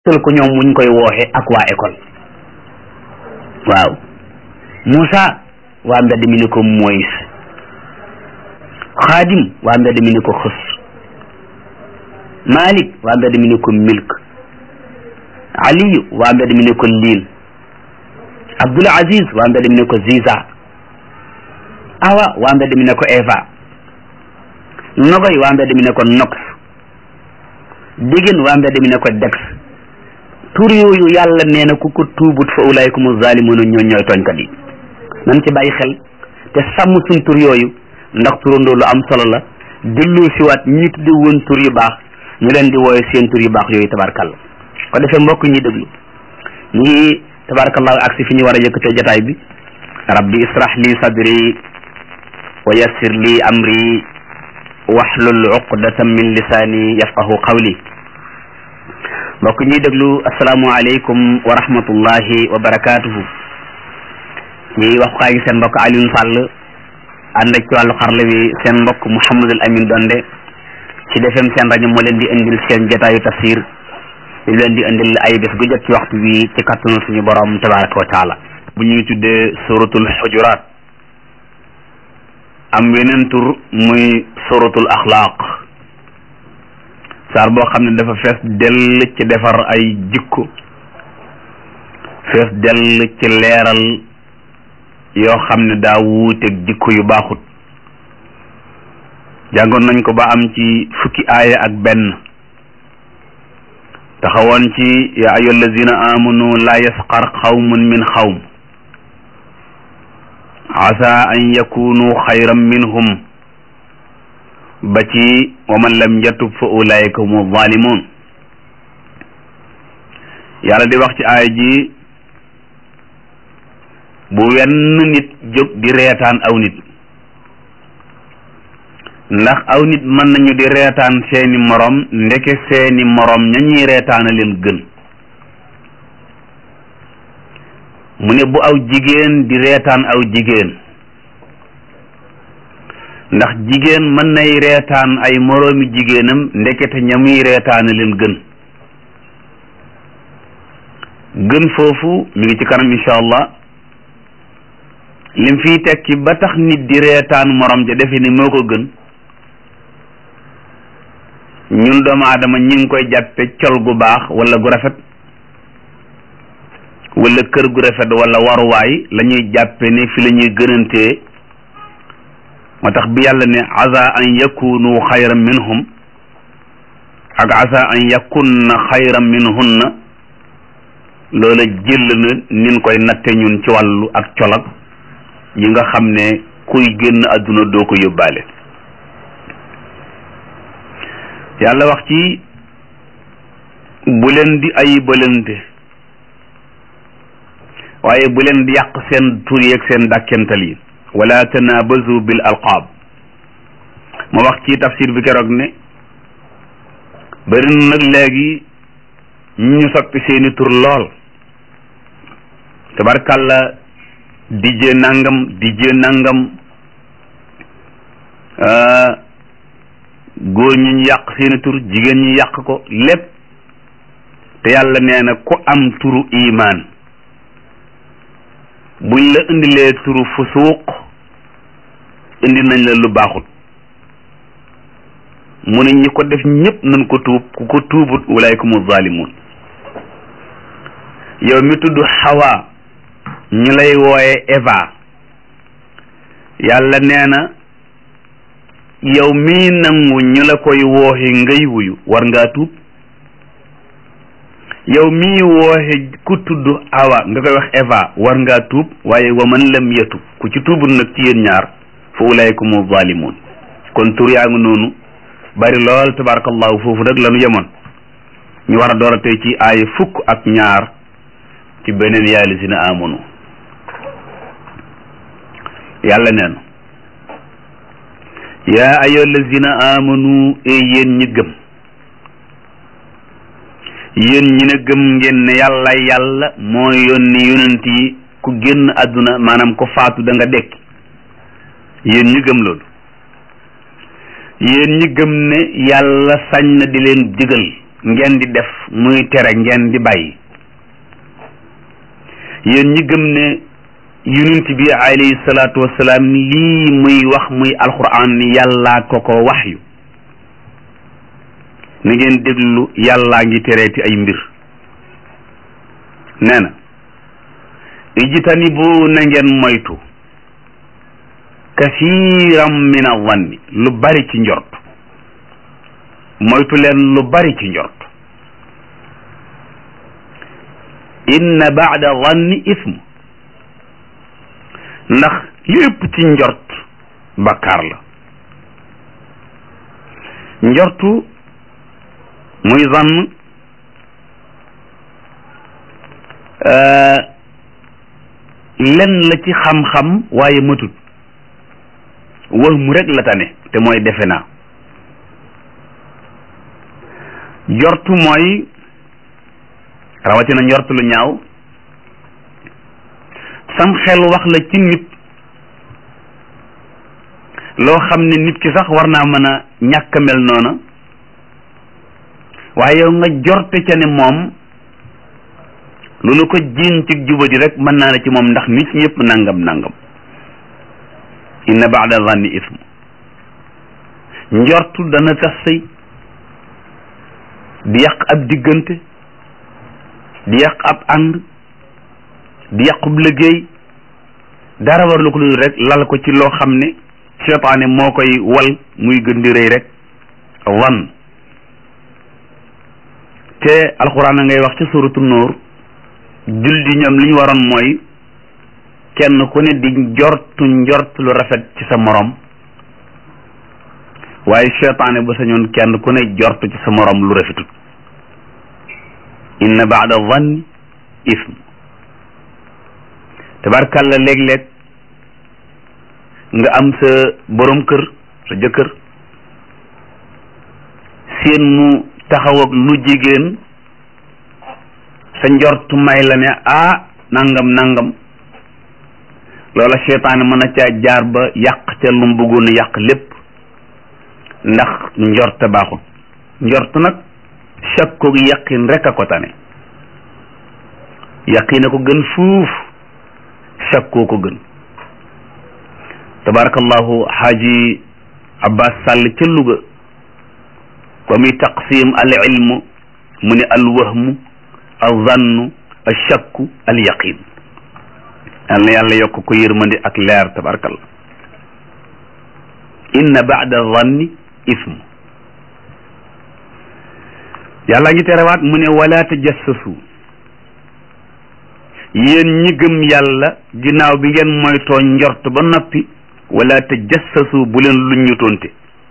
tël ko ñoom muñ koy wooxe ak waa école waaw Moussa waa mbedd mi ni ko Moïse Xaadim waa mbedd mi ni ko xës Malik waa mbedd mi ni ko Milk Aliyu waa mbedd mi ni ko Liin Abdul Aziz waa mbedd mi ni ko Ziza Awa waa mbedd mi ne ko Eva Nogoy waa mbedd mi ne ko Nox Digin waa mbedd mi ne ko Dex tur yooyu yàlla nee na ku ko tuubut fa ulaykumu zalimuna ñoo ñooy tooñkat yi nan ci bàyyi xel te sàmm suñ tur yooyu ndax turandoo lu am solo la dellu siwaat ñi tudde woon tur yu baax ñu leen di wooye seen tur yu baax yooyu tabarkalla ko defee mbokk ñi déglu ñu ngi tabarkallahu ak si fi ñu war a yëkkatee jataay bi rabbi israh li sadri wa yassir li amri wahlul uqdatan min lisaani yafqahu qawli mbokk ñuy déglu asalaamualeykum wa rahmatullahi wa barakaatuhu ci waxukaay gi seen mbokk Alioune Sall ànd ak ci wàllu xarle bi seen mbokk Mouhamadul Amin Donde ci defem seen rajo moo leen di indil seen jotaayu tafsir di leen di indil ay bés gu jot ci waxtu bi ci kattanu suñu borom tabaraka wa taala bu ñuy tuddee suratul xujuraat am weneen tur muy suratul axlaaq saar boo xam ne dafa fees dell ci defar ay jikko fees dell ci leeral yoo xam ne daa wuuteeg jikko yu baaxut jàngoon nañ ko ba am ci fukki aaya ak benn taxawoon ci ya ayyuha allazina amanu la yasqar xawmun min xawm asa an yakunu xayran minhum ba ci wa man lam yatub fa ulaika humu zalimun yàlla di wax ci aaya ji bu wenn nit jóg di reetaan aw nit ndax aw nit mën nañu di reetaan seeni morom ndeke seeni morom ña ñuy reetaana leen gën mu ne bu aw jigéen di reetaan aw jigéen ndax jigéen mën nay reetaan ay moroomi jigéenam ndekete ña muy reetaana leen gën gën foofu mi ngi ci kanam incha allah lim fiy tekki ba tax nit di reetaan morom ja defe ni moo ko gën ñun doomu aadama ñi ngi koy jàppe col gu baax wala gu rafet wala kër gu rafet wala waruwaay la ñuy jàppe ne fi la ñuy gënantee moo tax bi yàlla ne asa an yakunu xayran minhum ak asa an yakunna xayran minhunna loola jël na nin koy natte ñun ci wàllu ak colak yi nga xam ne kuy génn àdduna doo ko yóbbaale yàlla wax ci bu leen di ayibalante waaye bu leen di yàq seen tur yeeg seen dàkkental yi wala tanabazu bil alqaab ma wax ci tafsir bi keroog ne bari na nag léegi ñu soppi seeni tur lool tabarkàlla dijje nangam dijje nangam góor ñi ñu yàq seeni tur jigéen ñi yàq ko lépp te yàlla nee na ku am turu imaan buñ la indilee turu fusuuq indi nañ la lu baaxut mu ne ñi ko def ñëpp nañ ko tuub ku ko tuubut ulaykumu zalimun yow mi tudd Hawa ñu lay wooye Eva yàlla nee na yow mii nangu ñu la koy wooxe ngay wuyu war ngaa tuub yow mii wooxe ku tudd Awa nga koy wax Eva war ngaa tuub waaye wa man lam yatub ku ci tuubut nag ci yéen ñaar fa ulaykumu zalimun kon tur yaa ngi noonu bari lool tabarakallahu foofu nag lanu yemoon ñu war a door a tey ci aaya fukk ak ñaar ci beneen yaa lazina amanu yàlla neen yaa ayyuha allazina amanu e yéen ñi gëm yéen ñi ne gëm ngeen ne yàlla yàlla moo yónni yonent yi ku génn àdduna maanaam ko faatu da nga dekki yéen ñi gëm loolu yéen ñi gëm ne yàlla sañ na di leen digal ngeen di def muy tere ngeen di bàyyi yéen ñi gëm ne yonent bi alayhi salaatu wasalaam lii muy wax muy alquran ni yàllaa ko ko wax yu na ngeen déglu yàllaa ngi tereeti ay mbir nee na ijtanibu na ngeen moytu kasiiram min avanni lu bari ci njort moytu leen lu bari ci njort inna baada vanni ism ndax lépp ci njort bakkaar la njortu muy zann lenn la ci xam-xam waaye matut wax mu rek la tane te mooy defe naa njortu mooy rawatina njortu lu ñaaw sam xel wax la ci nit loo xam ne nit ki sax war naa mën a ñàkk mel noona waaye yow nga jorte ca ne moom lu nu ko jiin ci jubadi rek mën naa ne ci moom ndax nit ñëpp nangam nangam inna baada zanni ism njortu dana tas sëy di yàq ab diggante di yàq ab ànd di yàqub liggéey dara war lu ko lu rek lal ko ci loo xam ne seytaane moo koy wal muy gën di rëy rek wan te alxuraan a ngay wax ci suratu nuur jul di ñoom li ñu waroon mooy kenn ku ne di njortu njort lu rafet ci sa morom waaye seytaane bu sañoon kenn ku ne jortu ci sa morom lu rafetut inna baada zanni ism tabarkàlla léeg-léeg nga am sa borom kër sa jëkkër seen mu taxaw ak lu jigéen sa njortu may la ne ah nangam nangam loola seytaane mën na caa jaar ba yàq ca lu mu bëggoon a yàq lépp ndax njorte baaxul njort nag shakkoog yaqin rek a ko tane yaqin a ko gën fuuf shakkoo ko gën tabarakallahu xaaji abbas sàll ca Louga ba muy taqsim al ilm mu ne al wahmu al zannu al shakku al yaqin yal na yàlla yokk ko yërmandi ak leer tabarakallah inna baada zanni ism yàlla ngi terewaat mu ne wala tajassasu yéen ñi gëm yàlla ginnaaw bi ngeen moytoo njort ba noppi wala tajassasu bu leen luññutoonte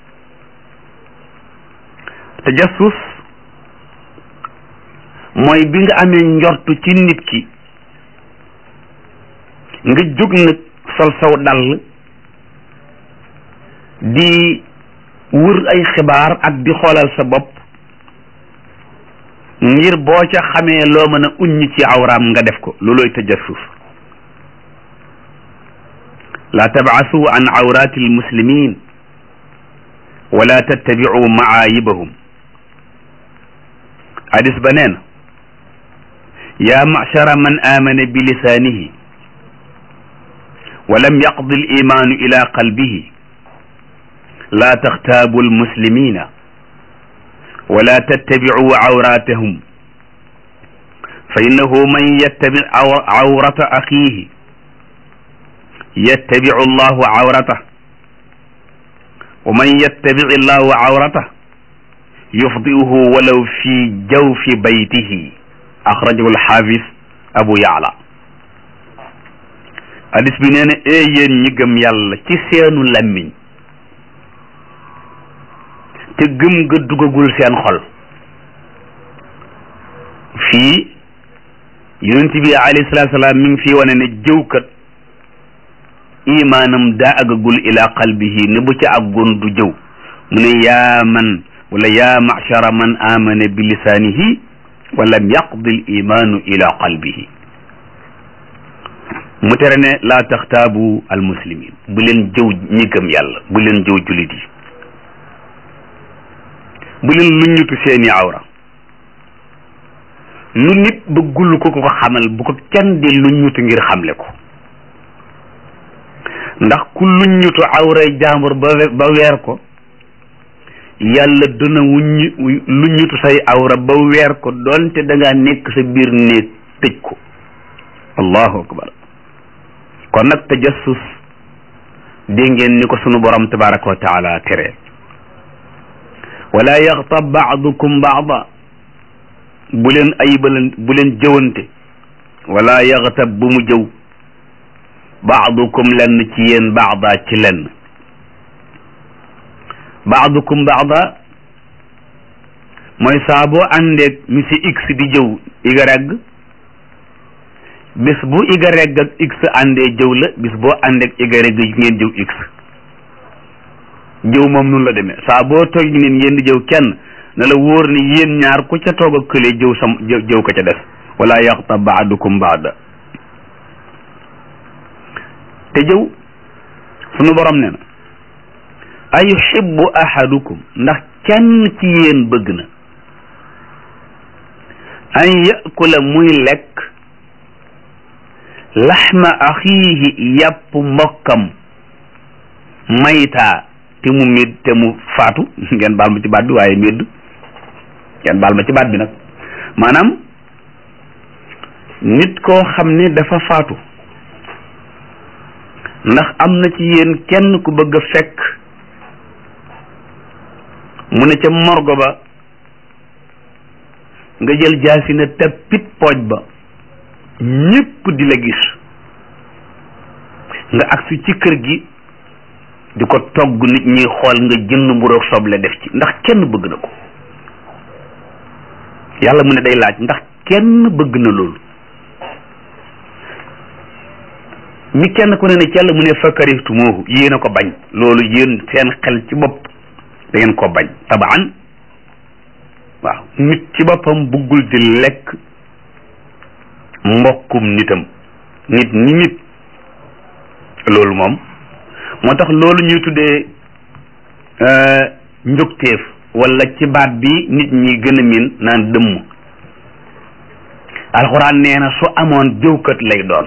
tajassus mooy bi nga amee njortu ci nit ki nga jóg nag sol saw dàll di wër ay xibaar ak di xoolal sa bopp ngir boo ca xamee loo mën a uññ ci awraam nga def ko loolooy tajassus la tabcasu an awrati almuslimin wala tattabicu macaayibahum hadis ba nee na yaa macshara man aamana bi lisaanihi wa lam yaqdi alimaanu ila qalbihi la taxtaabu almuslimina wala tattabicu awratahum fa innahu man yattabi awrata axiihi yattabicu allahu awratah wa man yattabici allahu awratah yufdiuhu walaw fi jawfi baytihi axrajahu alxaafis abu yaala hadis bi nee na ee yéen ñi gëm yàlla ci seenu làmmiñ te gëm nga dugagul seen xol fii yonent bi alayhi salaatu salaam mi ngi fii wane ne jëwkat imaanam daa àggagul ila qalbihi ne bu ci àggoon du jëw mu ne yaa man wala yaa machara man amana bi lisaanihi wa lam yaqdi l imaanu ila qalbihi mu tere ne laa taxtaabu al muslimin bu leen jëw ñi gëm yàlla bu leen jëw julit yi bu leen luññutu seeni awra lu nit bëggul ko ko xamal bu ko kenn di lu ñutu ngir xamle ko ndax ku lu ñutu awray jaambur ba ba weer ko yàlla dina wuññi lu ñutu say awra ba weer ko doonte da ngaa nekk sa biir néeg tëj ko allahu akbar kon nag tajassus dégg ngeen ni ko sunu borom tabaraka wa taala tere wala yaxtab baadukum baada bu leen ayibalan bu leen jëwante wala yaxtab bu mu jëw baadukum lenn ci yéen baada ci lenn baadukum baada mooy saa boo àndeeg monsieur x di jëw y bis bu y ak x àndee jëw la bis boo àndeeg y ngeen jëw x jëw moom nun la demee saa boo toog nit ngeen di jëw kenn na la wóor ni yéen ñaar ku ca toog ak kële jëw sam jëw ko ca des wala yaxtab baadukum baada te jëw sunu borom ne na ayuhibbu ahadukum ndax kenn ci yéen bëgg na an yakula muy lekk laxma axiihi yàpp mbokkam maytaa te mu médd te mu faatu ngeen baal ma ci baat bi waaye médd ngeen baal ma ci baat bi nag maanaam nit koo xam ne dafa faatu ndax am na ci yéen kenn ku bëgg a fekk mu ne ca morgo ba nga jël jaasi na tappit pooj ba ñépp di la gis nga agsi ci kër gi di ko togg nit ñi xool nga jënd mburoog soble def ci ndax kenn bëgg na ko yàlla mu ne day laaj ndax kenn bëgg na loolu mi kenn ku ne ne ci yàlla mu ne fakarihtumoohu yéen a ko bañ loolu yéen seen xel ci bopp da ngeen ko bañ tabaan waaw nit ci boppam bëggul di lekk mbokkum nitam nit ni nit loolu moom moo tax loolu ñuy tuddee njugteef wala ci baat bi nit ñi gën a miin naan dëmm alxuraan nee na su amoon jëwkat lay doon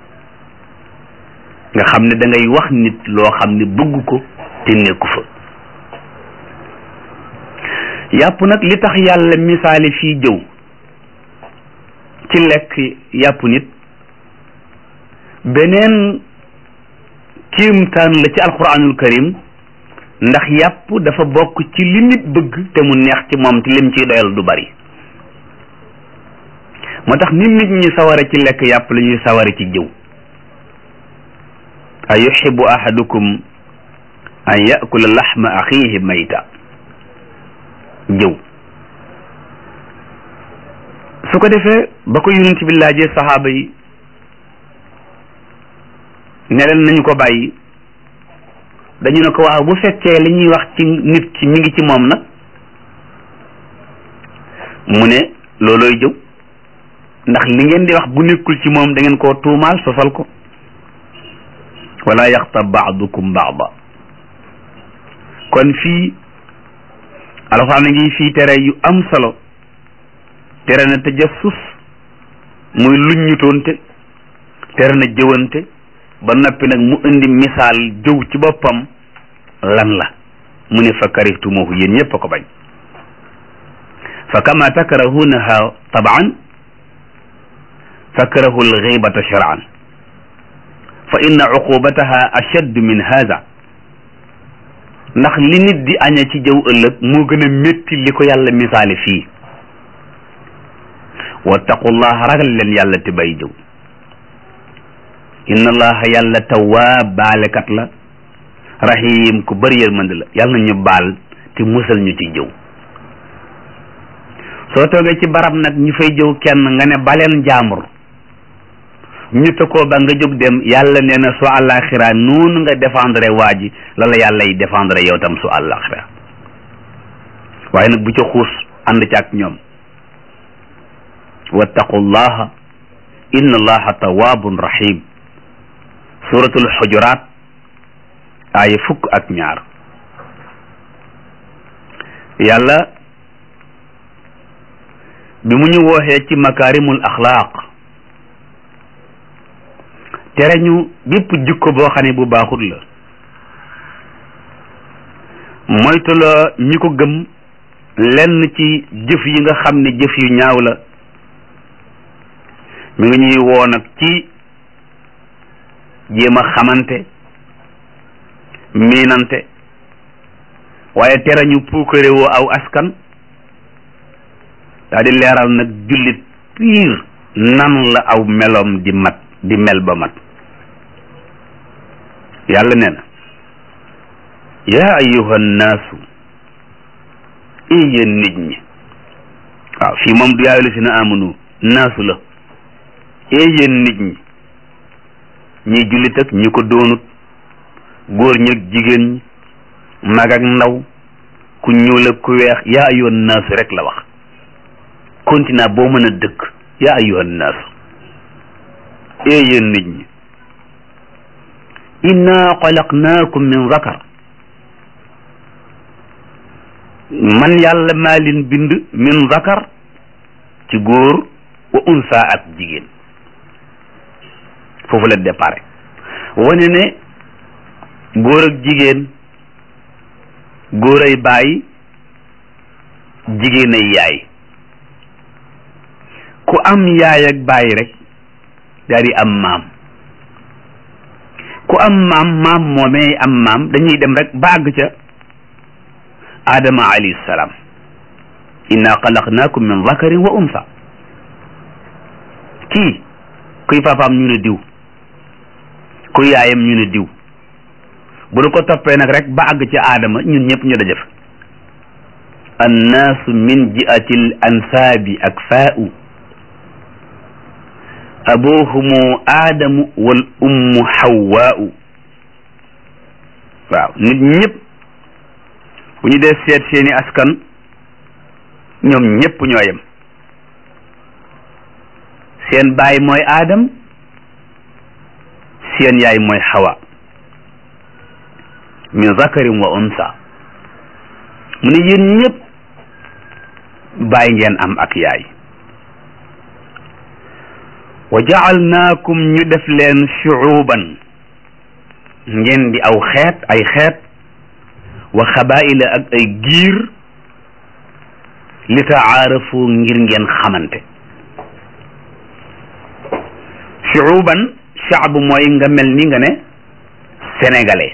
nga xam ne da ngay wax nit loo xam ne bëgg ko te nekku fa yàpp nag li tax yàlla misaali fii jëw ci lekk yàpp nit beneen kiimtaan la ci alquranul karim ndax yàpp dafa bokk ci li nit bëgg te mu neex ci moom te lim ciy doyal du bari moo tax nit nit ñi saware ci lekk yàpp la ñuy saware ci jëw a yuxibu ahadukum an yakula laxma axiihi mayta jëw su ko defee ba ko yonent bi laajee saxaaba yi ne leen nañu ko bàyyi dañu ne ko waaw bu fekkee li ñuy wax ci nit ki mi ngi ci moom nag mu ne loolooy jëw ndax li ngeen di wax bu nekkul ci moom da ngeen koo tuumaal sosal ko wala yaxtab baadukum baada kon fii alxuraan a ngi fii tere yu am solo tere na tajassus muy luññutoonte tere na jëwante ba noppi nag mu indi misaal jëw ci boppam lan la mu ne fa karihtumuhu yéen ñëpp a ko bañ fa kama takrahunaha taban fakrahu alghibata shar'an fa inna uqubataha ashadd min hadha ndax li nit di aña ci jëw ëllëg moo gën a métti li ko yàlla misaali fii wattaqullaha ragal leen yàlla te bay jëw inna allaha yàlla tawaab baalekat la rahim ku bëri yërmande la yàlla na ñu baal te musal ñu ci jëw soo toogee ci barab nag ñu fay jëw kenn nga ne baleen jaamur ñu tëkkoo ba nga jóg dem yàlla nee na su àllaaxira noonu nga défendre waa ji la la yàlla yi défendre yow tam su àllaaxira waaye nag bu ca xuus ànd ci ak ñoom wattaqullaha inna allaha tawaabun rahim suratul xujuraat aaya fukk ak ñaar yàlla bi mu ñu wooxee ci makaarimul axlaaq tere ñu bépp jikko boo xam ne bu baaxut la moytuloo ñi ko gëm lenn ci jëf yi nga xam ne jëf yu ñaaw la mi ngi ñuy woo nag ci jéem a xamante miinante waaye tere ñu puukare woo aw askan daa di leeral nag jullit piir nan la aw meloom di mat di mel ba mat yàlla nee na yaa ayyuha nnaasu i yéen nit ñi waaw fii moom du yaayu la si na amanu naasu la e yéen nit ñi ñi jullit ak ñi ko doonut góor ñi ak jigéen ñi mag ak ndaw ku ñuul ak ku weex yaa ayyuhan naasu rek la wax continent boo mën a dëkk yaa ayyuhan naasu e yéen nit ñi inna xalaqnaakum min zakar man yàlla maa leen bind min zakar ci góor wa unsa ak jigéen foofu la départ wane ne góor ak jigéen góor ay baay jigéen ay yaay ku am yaay ak baay rek daal di am maam ku am maam maam moomee am maam dañuy dem rek ba àgg ca Adama alayhi salaam inna xalaqnaakum min zakarin wa unsa kii kuy papaam ñu ne diw ku yaayam ñu ne diw bu nu ko toppee nag rek ba àgg ci aadama ñun ñëpp ñu dajëf annaasu min ji'ati l ansaabi ak faa'u abuhumu aadamu wal ummu hawwaa'u waaw nit ñëpp bu ñu dee seet seeni askan ñoom ñëpp ñoo yem seen baay mooy aadam seen yaay mooy xawa min zakarin wa unsa mu ne yéen ñëpp baay ngeen am ak yaay wa jaalnaakum ñu def leen shuuban ngeen di aw xeet ay xeet wa xabaila ak ay giir li taarafu ngir ngeen xamante shuuban shaab mooy nga mel ni nga ne sénégalais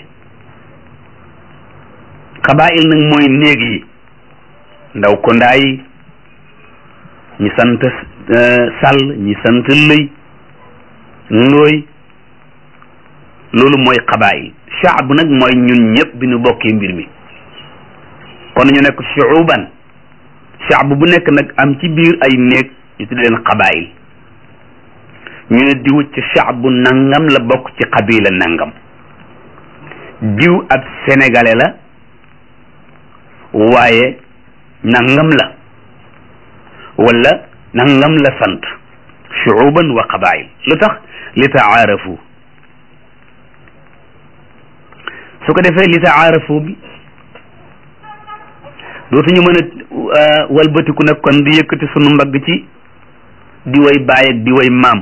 xabail nag mooy néeg yi ndaw ko ndaay ñi sant sàll ñi sant lëy ndooy loolu mooy xabail shaab nag mooy ñun ñëpp bi ñu bokkee mbir mi kon ñu nekk shuuban shaab bu nekk nag am ci biir ay néeg ñu tudd leen xabail ñu ne diw ci shaabu nangam la bokk ci xabila nangam diw ab sénégalais la waaye nangam la wala nangam la sant shuuban wa qabail lu tax li taarafu su ko defee li taarafu bi dootuñu mën a walbatiku nag kon di yëkkati sunu mbagg ci di way baay ak di way maam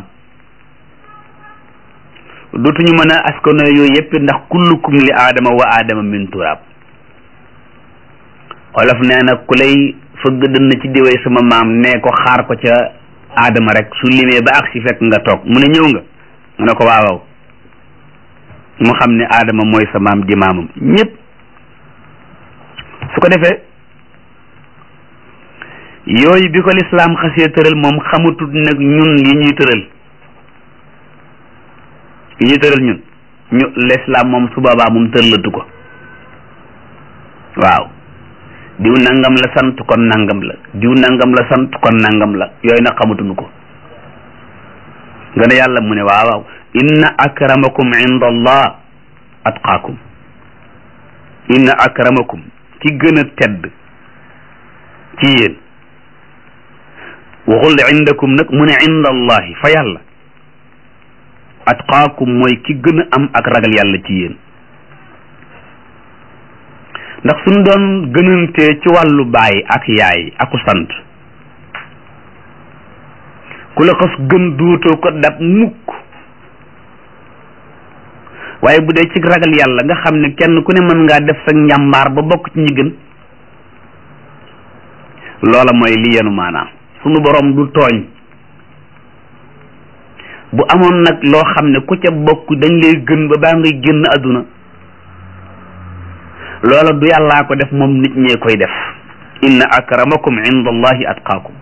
dootuñu mën a askano yooyu yëpp ndax kullukum li aadama wa aadama min turaab olof nee na ku lay fëgg dënn ci diwee sama maam nee ko xaar ko ca aadama rek su limee ba ak si fekk nga toog mu ne ñëw nga mu ne ko waawaw mu xam ne aadama mooy sa maam di maamam ñëpp su ko defee yooyu bi ko lislaam xasee tëral moom xamatut nag ñun yi ñuy tëral yi ñuy tëral ñun ñu lislaam moom su boobaa moom tëralatu ko waaw diw nangam la sant kon nangam la diw nangam la sant kon nangam la yooyu nag xamatuñu ko nga ne yàlla mu ne waaw waaw inna akramakum inda allah atqaakum inna akramakum ki gën a tedd ci yéen waxul indakum nag mu ne inda allahi fa yàlla atqaakum mooy ki gën a am ak ragal yàlla ci yéen ndax suñ doon gënantee ci wàllu baay ak yaay aku sant ku la xas gëm duutoo ko dab mukk waaye bu dee ci ragal yàlla nga xam ne kenn ku ne mën ngaa def sa njàmbaar ba bokk ci ñi gën loola mooy li yenu maanaam sunu borom du tooñ bu amoon nag loo xam ne ku ca bokk dañ lay gën ba baa ngay génn àdduna loola du yàllaa ko def moom nit ñee koy def inna akramakum inda allahi atqaakum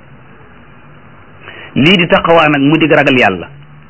lii di taxawaa nag mu dig ragal yàlla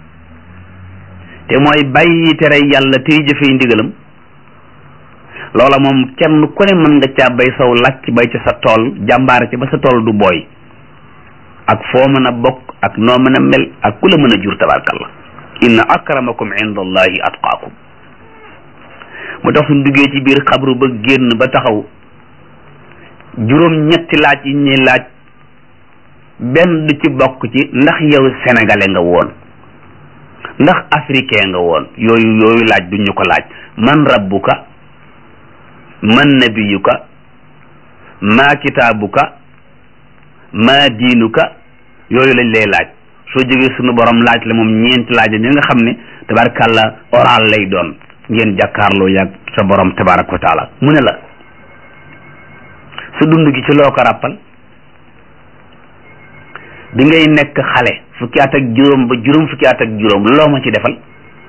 te mooy bàyyi tere yàlla tey jëfee ndigalam loola moom kenn ku ne mën nga caa bay saw làcc bay ca sa tool jàmbaare ca ba sa tool du booy ak foo mën a bokk ak noo mën a mel ak ku la mën a jur tabarkalla inna akramakum inda allahi atqaakum mu tax suñ duggee ci biir xabru ba génn ba taxaw juróom ñetti laaj yi ñuy laaj benn du ci bokk ci ndax yow sénégalais nga woon ndax africain nga woon yooyu yooyu laaj duñ ñu ko laaj man rabbuka man nabiyuka maa kitaabuka maa diinuka yooyu lañ lay laaj soo jógee sunu borom laaj la moom ñeenti laaj ñi nga xam ne tabarakàllah oral lay doon ngeen jàkkaarloo yàgg sa borom tabaraka wa taala mu ne la sa dund gi ci loo ko ràppal bi ngay nekk xale fukki at ak juróom ba juróom fukki at ak juróom loo ma ci defal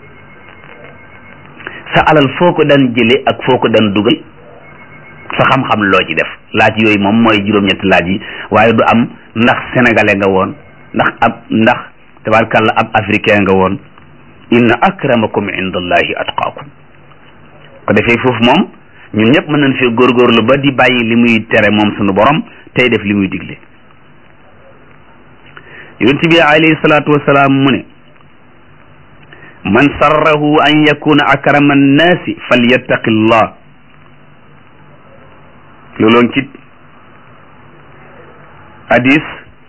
sa alal foo ko daan jële ak foo ko daan dugal sa xam-xam loo ci def laaj yooyu moom mooy juróom-ñetti laaj yi waaye du am ndax sénégalais nga woon ndax ab ndax tabarkàlla ab africain nga woon inna akramakum indallahi atqaakum ko defee foofu moom ñun ñëpp mën nañ fee góorgóorlu ba di bàyyi li muy tere moom sunu borom tey def li muy digle yonent bi alayhi salaatu wasalaam mu ne man sarrahu an yakuna akrama annaasi falyattaqi llah looloon ci hadis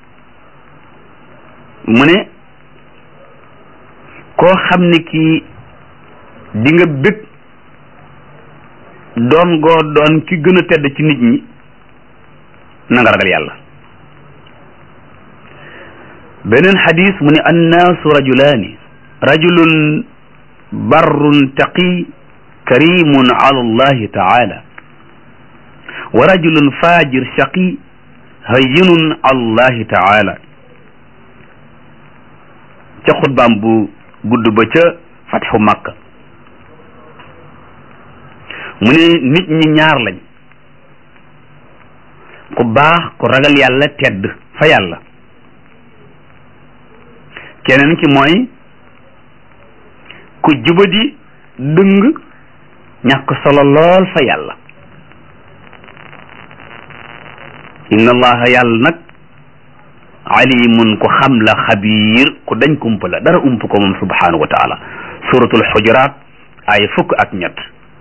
mu ne koo xam ne kii di nga bëgg doon goo doon ki gën a tedd ci nit ñi na nga ragal yàlla beneen xadis mu ne annaasu rajulaani rajulun barrun taqi karimun ala allahi taala wa rajulun fajir shaqi hayyinun ala allahi taala ca xutbaam bu gudd ba ca fatxu makka mu ne nit ñi ñaar lañ ku baax ku ragal yàlla tedd fa yàlla keneen ki mooy ku jubadi dëng ñàkk solo lool fa yàlla inna allaha yàlla nag alimun ku xam la xabiir ku dañ kumpa la dara ump ko moom subhanahu wa taala suratul xujuraat ay fukk ak ñett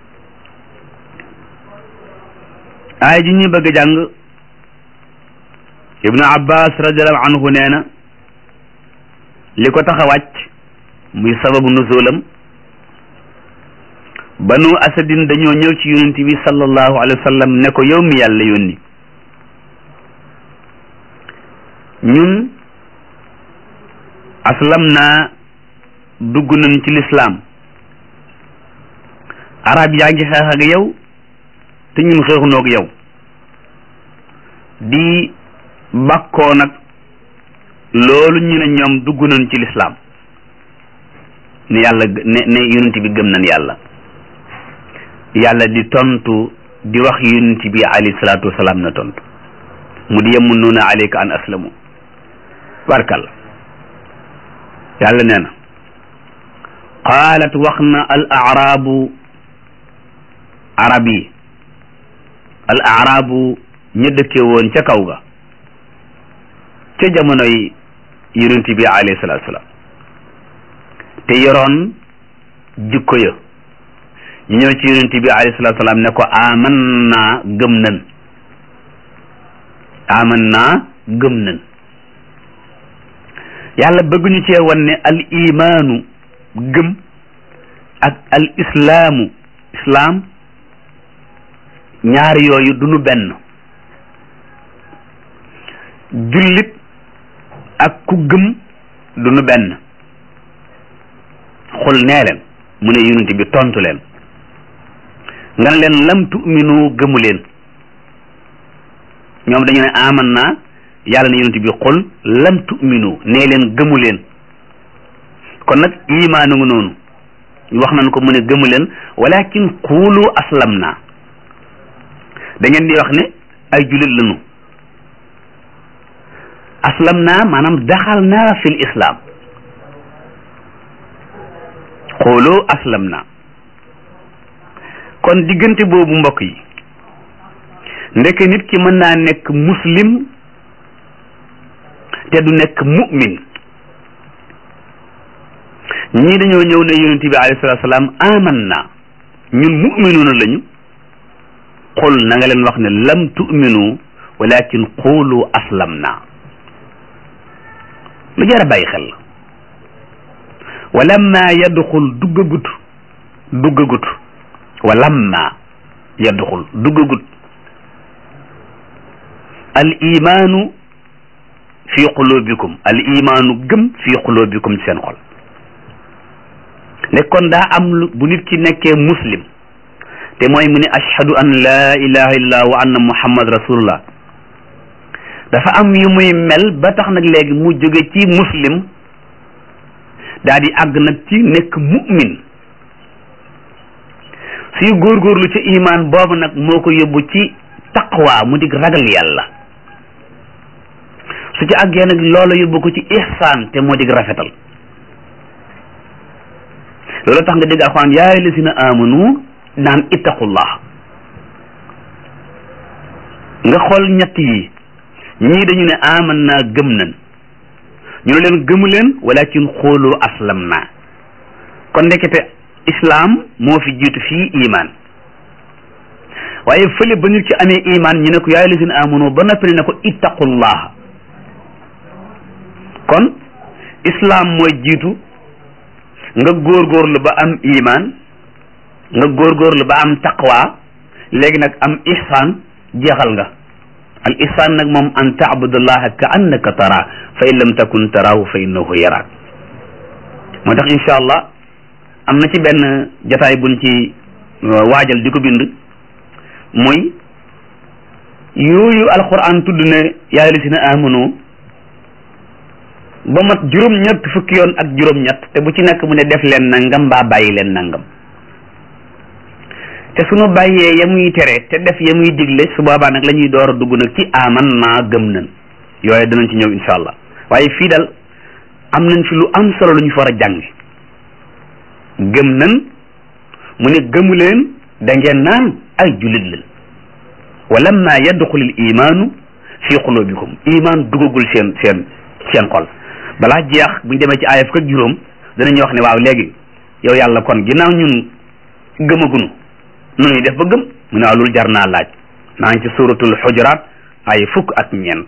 aaya ji ñu bëgg a jàng ibnu abbas radiallahu anhu nee na li ko tax a wàcc muy sababu nuzulam banu asadin dañoo ñëw ci yonent bi sallallahu alayhi wa sallam ne ko yow mi yàlla yónni ñun aslam naa dugg nañ ci lislaam arab yaa ngi xeex ak yow te ñun xeexunoog yow di bakkoo nag loolu ñu ne ñoom dugg nañ ci lislaam ne yàlla ne ne yonent bi gëm nañ yàlla yàlla di tontu di wax yonent bi alayhi salaatu wasalaam na tontu mu di yamunnuuna alayka an aslamu barkal yàlla nee na qaalat wax na al arabu arab yi al arabu ña dëkke woon ca kaw ga ca jamonoy yonent bi alayhi salaatu salaam te yoroon jikko ya ñu ñëw ci yonent bi alayhi salaatu salaam ne ko aman naa gëm nan aman naa gëm nan yàlla bëgg ñu cee wan ne al imaanu gëm ak al islaamu islaam ñaar yooyu du nu benn jullit ak ku gëm du nu benn xul nee leen mu ne yonent bi tontu leen nga ne leen lam tu'minu gëmu leen ñoom dañu ne aman naa yàlla ne yonent bi xul lam tu'minu nee leen gëmu leen kon nag imaanu nga noonu wax nañ ko mu ne gëmu leen walakin xuulu aslam naa da ngeen di wax ne ay jullit lañu aslam naa maanaam daxal naa fil islam xuulu aslam naa kon diggante boobu mbokk yi ndekk nit ki mën naa nekk muslim te du nekk mu'min ñii dañoo ñëw ne yonent bi alayhi salaatu salaam aman na ñun mu'minuuna lañu xul na nga leen wax ne lam tu'minu walakin qulu aslam na lu jar a bàyyi xel walamma yadxul duggagut duggagut walamma yadxul duggagut al imaanu fi qulubikum al imaanu gëm fi qulubikum ci seen xol ne kon daa am lu bu nit ki nekkee muslim te mooy mu ne ashhadu an laa ilaha illallah wa anna muhammad rasulullah dafa am yu muy mel ba tax nag léegi mu jóge ci muslim daa di àgg nag ci nekk mu'min suy góorgóorlu ci imaan boobu nag moo ko yóbbu ci taqwa mu dig ragal yàlla su ci àggee nag loola yóbbu ko ci ihsaan te moo dig rafetal loolu tax nga dégg alxuraan yaa ayyuhallazina amanu naan ittaqullah nga xool ñett yi ñii dañu ne aman naa gëm nañ ñu ne leen gëmu leen walakin xoolu aslam naa kon ndekete islaam moo fi jiitu fii iman waaye fële ba ñu ci amee iman ñu ne ko yaa ayyuhallazina amanu ba noppi ne ko ittaqullah kon islaam mooy jiitu nga góorgóorlu ba am iman nga góorgóorlu ba am taqwa léegi nag am ihsan jeexal nga al ihsan nag moom an taabudallaha ka annaka tara fa in lam takun tarahu fa innahu yaraak moo tax insha allah am na ci benn jataay buñ ci waajal di ko bind muy yooyu alquran tudd ne yaa ayyuhallazina amanu ba mat juróom-ñett fukki yoon ak juróom-ñett te bu ci nekk mu ne def leen nangam mbaa bàyyi leen nangam te suñu bàyyee ya muy tere te def ya muy digle su boobaa nag la ñuy door a dugg nag ci aman naa gëm nañ yooyu danañ ci ñëw insha allah waaye fii dal am nañ fi lu am solo lu ñu fa war a jàng gëm nañ mu ne gëmu leen da ngeen naan ay jullit leen walamma yadxul al imaanu fi qulubikum iman dugagul seen seen seen xol balaa jeex buñ demee ci aaya fukk ak juróom danañu wax ne waaw léegi yow yàlla kon ginnaaw ñun gëmagunu nu ñuy def ba gëm mu ne waaw loolu jar naa laaj maa ngi ci suratul xujuraat ay fukk ak ñeent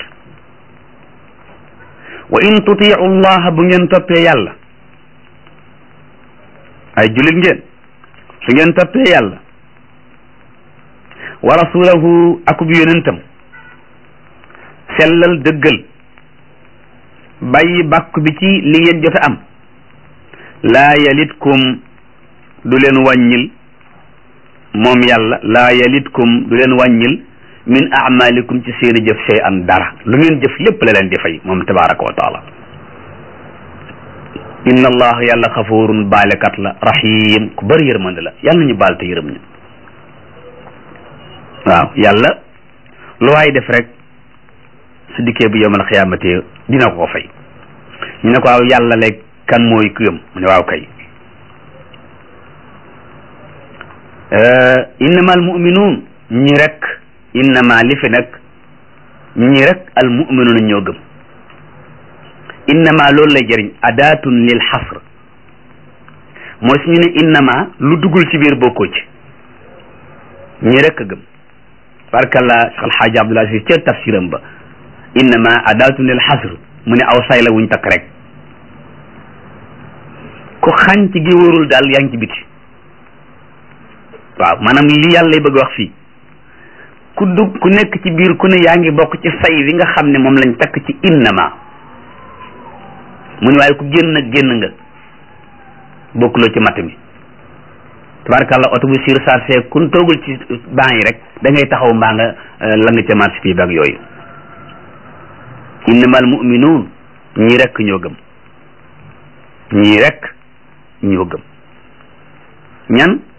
wa in tutiu llaha bu ngeen toppee yàlla ay julit ngeen su ngeen toppee yàlla wa rasulahu akub yonentam sellal dëggal bàyyi bàkku bi ci li ngeen jot a am laa yalitkum du leen wàññil moom yàlla laa yalitkum du leen wàññil min amalikum ci seeni jëf shay an dara lu ngeen jëf lépp la leen di fay moom tabaraka wa taala inna allah yàlla xafurun baalekat la rahim ku bëri yërmande la yàlla ñu baal te yërëm ñu waaw yàlla lu waay def rek su dikkee bu yowmal xiyaamati dina ko ko fay ñu ne ko waaw yàlla léeg kan mooy ku yëm mu ne waaw kay innama al muminuun ñi rek innama li fi nag ñi rek al muminuun ñoo gëm innama loolu lay jëriñ adaatun lil xasr mooy su ñu ne innama lu duggul ci biir bokkoo ci ñi rek a gëm barkalla Cheikh Alxaaji Abdul Aziz ca tafsiram ba innama adaatun lil xasr mu ne aw say la wuñ takk rek ku xànc gi wóorul daal yaa ngi ci biti waaw maanaam li yàlla lay bëgg wax fii ku dugg ku nekk ci biir ku ne yaa ngi bokk ci say wi nga xam ne moom lañ takk ci innama mu ne waaye ku génn nag génn nga bokkuloo ci matt mi tabarakàllah oto bu surchargé kun toogul ci ban yi rek da ngay taxaw mbaa nga la nga ca marché fii bak yooyu innamal muminuun ñii rek ñoo gëm ñii rek ñoo gëm ñan